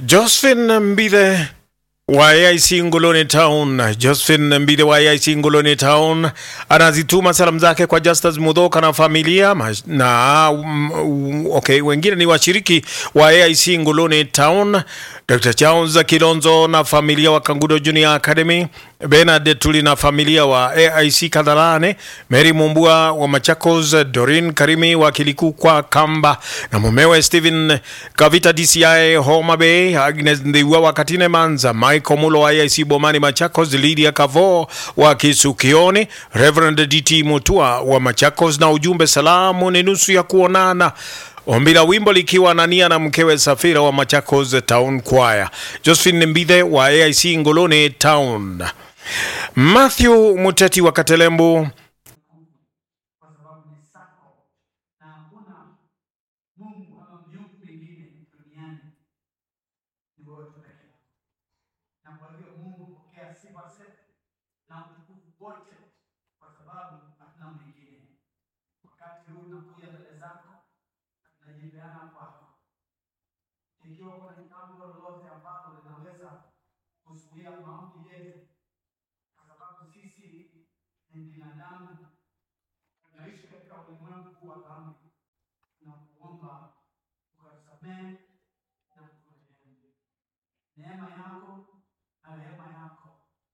Josephine Mbithe wa AIC Ngoloni Town, Josephine Mbithe wa AIC Ngoloni Town anazituma salamu zake kwa Justus Mudhoka na familia ma- na um, okay, wengine ni washiriki wa AIC Ngoloni Town, Dr. Charles Kilonzo na familia wa Kangudo Junior Academy, Bernard Tuli na familia wa AIC Kadhalane, Mary Mumbua wa Machakos, Dorin Karimi wa Kiliku kwa Kamba na mumewe Stephen Kavita DCI Homa Bay, Agnes Ndhiwa wa Katine Manza, Michael Mulo wa AIC Bomani Machakos, Lydia Kavo wa Kisukioni, Reverend DT Mutua wa Machakos, na ujumbe salamu ni nusu ya kuonana. Ombi la wimbo likiwa na nia na mkewe Safira wa Machakos Town Choir, Josephine Mbithe wa AIC Ngoloni Town, Matthew Muteti wa Katelembu kwa sababu ni sako na hakuna Mungu ama miungu mingine duniani ni wewe tu peke yako. Na kwa hivyo Mungu pokea sifa zote na utukufu wote, kwa sababu hatuna mwingine. Wakati huu nakuja mbele zako, najipeana kwako, ikiwa kuna jambo lolote ambalo linaweza kuzuia maombi yetu, kwa sababu sisi ni binadamu tunaishi katika ulimwengu huu wa dhambi na kuomba ukatusamehe na kuturehemu. Neema yako na rehema yako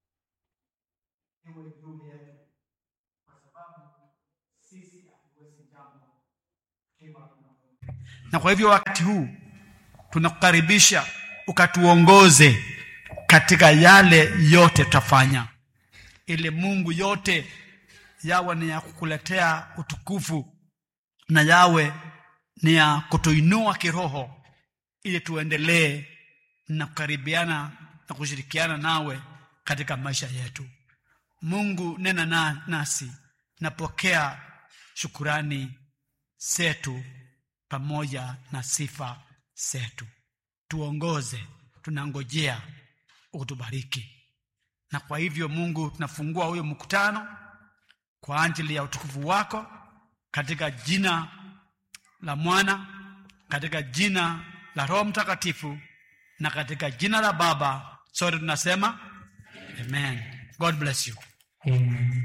iwe juu yetu, kwa sababu sisi hatuwezi jambo kama tunavyo. Na kwa hivyo wakati huu tunakukaribisha ukatuongoze katika yale yote tutafanya, ili Mungu yote yawe ni ya kukuletea utukufu na yawe ni ya kutuinua kiroho ili tuendelee na kukaribiana na kushirikiana nawe katika maisha yetu. Mungu, nena na, nasi, napokea shukurani zetu pamoja na sifa zetu. Tuongoze, tunangojea utubariki. Na kwa hivyo Mungu, tunafungua huyo mkutano kwa ajili ya utukufu wako katika jina la mwana katika jina la roho mtakatifu na katika jina la baba sote tunasema amen god bless you